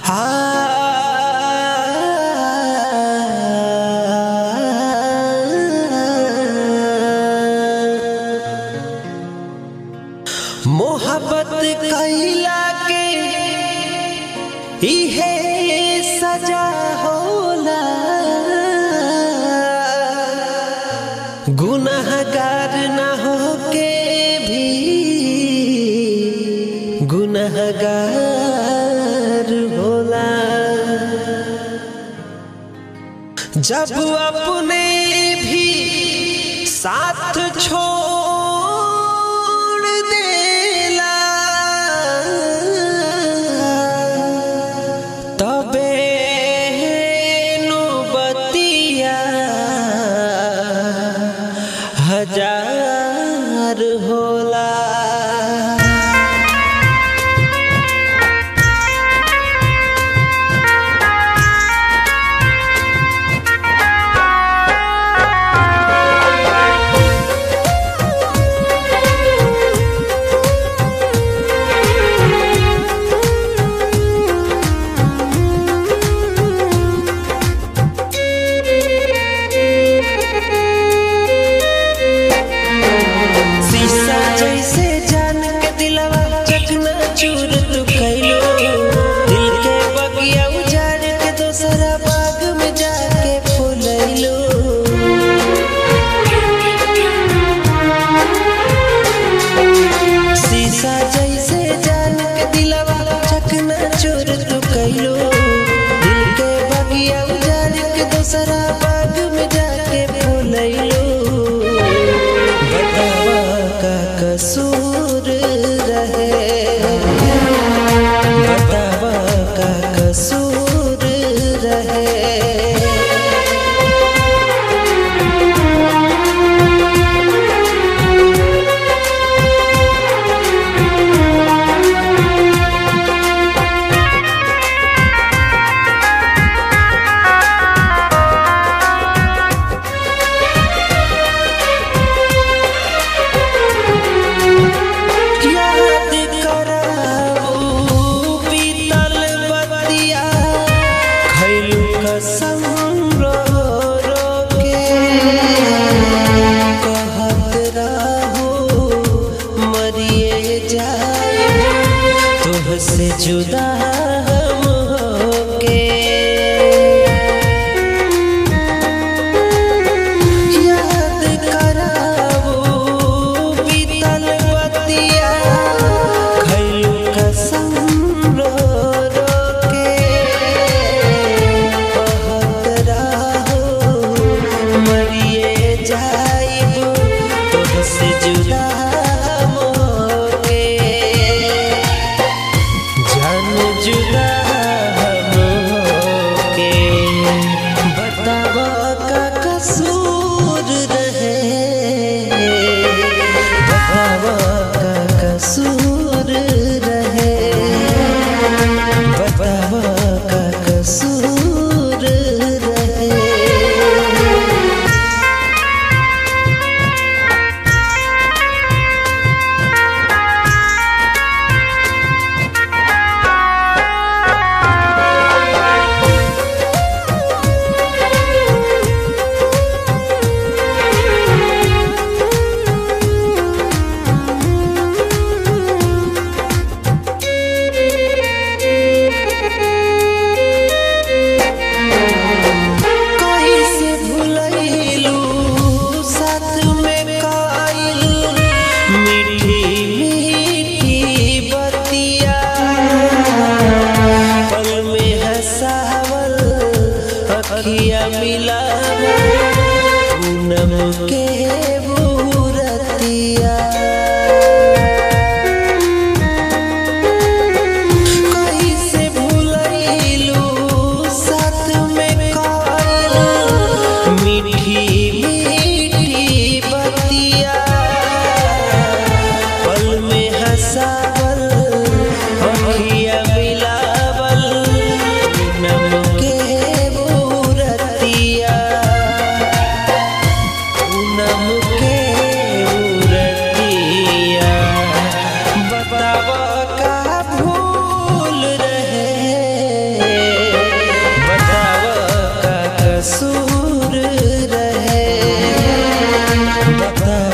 मोहब्बत कैला के इहे सजा होला गुनहगार न होके भी गुनहगार होला जब अपने भी साथ छोड़ देला तबे नौबतिया हजार होला शीशा जैसे जान के दिलवा चकना चूर तू कैलो दिल के बगिया उजाड़ के दोसरा बाग में जाके फुलैलो शीशा जैसे जान के दिलवा चकना चूर तू कैलो दिल के बगिया उजाड़ के दोसरा बाग में जाके फुलैलो बतावा का कसूर रहे बतावा का कसूर रहे याद कराऊ बीतल बतिया खैलू कसम रो रो के कहत रहू मरिए जाए तुहसे जुदा हम होके याद कराऊ बीतल बतिया खैलू कसम रो रो के कहत रहू मरिए जाइबू तोहसे जुदा मोके जान जुदा हम होके बतावा का कसूर रहे बतावा का कसूर रहे बतावा का कसूर रहे कैसे भुलैलू साथ में काइल मीठी मीठी बतिया पल में हंसावल अखिया मिलावल पूनम के बूरतिया कैसे भुलैलू साथ में काइल मीठी मीठी बतिया पल में हंसावल अखिया मिलावल नम के बूरतिया पूनम कसूर रहे बता